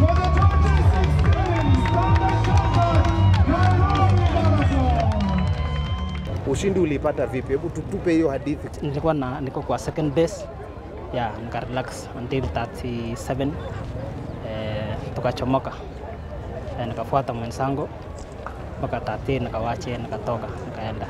For the 2016 Standard Chartered Nairobi Marathon. Ushindi uliipata vipi? Hebu tutupe hiyo hadithi. nilikuwa na niko kwa second base ya nika relax until 37 eh, tukachomoka eh, nikafuata mwenzangu mpaka 30 nikawache nikatoka nikaenda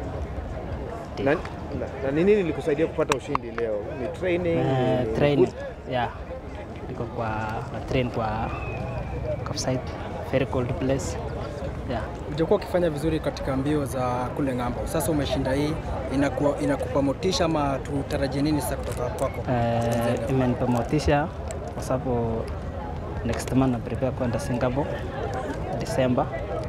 Na, na, na ni nini ilikusaidia kupata ushindi leo? Ni training? eh, ni training boost? yeah niko kwa na train kwa Kapsait very cold place yeah Ujakuwa ukifanya vizuri katika mbio za kule ng'ambo, sasa umeshinda hii, inakuwa inakupa motisha ama tutarajie nini sasa kutoka kwako? eh, imenipa motisha kwa sababu next month na prepare kwenda Singapore December.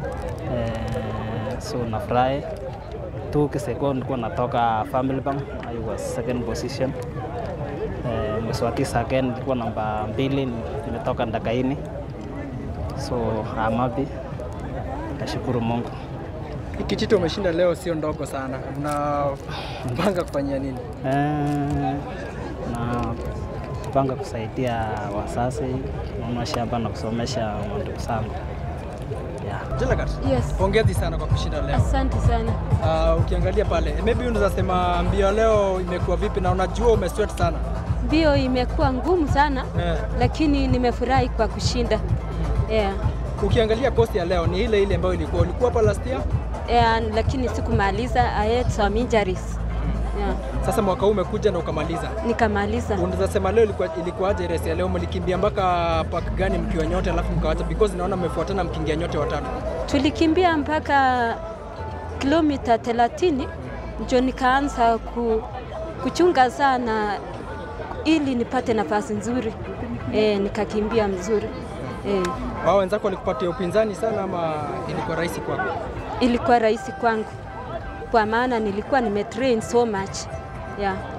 Eh, so nafurahi tu kiseko nilikuwa natoka Family Bank, I was second position. Eh, mwezi wa tisa again nilikuwa namba mbili, nimetoka Ndakaini, so I'm happy. Nashukuru Mungu. Hii Kijito umeshinda leo sio ndogo sana, unapanga kufanyia nini? Eh, na panga kusaidia wazazi kununua shamba na kusomesha ndugu zangu yeah. Jelagat, Yes. pongezi sana kwa kushinda leo. Asante sana. Uh, ukiangalia pale maybe unaweza sema mbio leo imekuwa vipi, na unajua umesweat sana Mbio imekuwa ngumu sana eh. lakini nimefurahi kwa kushinda. Yeah. Ukiangalia kosi ya leo ni ile ile ambayo ilikuwa ulikuwa hapa last year. Yeah, lakini sikumaliza. I had some injuries. Yeah. Sasa mwaka huu umekuja na ukamaliza. Nikamaliza. Unaweza sema leo ilikuwa ilikuwaje race ya leo? Mlikimbia mpaka park gani mkiwa nyote, alafu mkawacha because naona mmefuatana mkiingia nyote watatu. Tulikimbia mpaka kilomita 30 ndio nikaanza ku, kuchunga sana ili nipate nafasi nzuri. Eh, nikakimbia mzuri. Eh, Wao wenzako walikupatia upinzani sana ama ilikuwa rahisi kwako? ilikuwa rahisi kwangu kwa maana nilikuwa nimetrain so much. Yeah.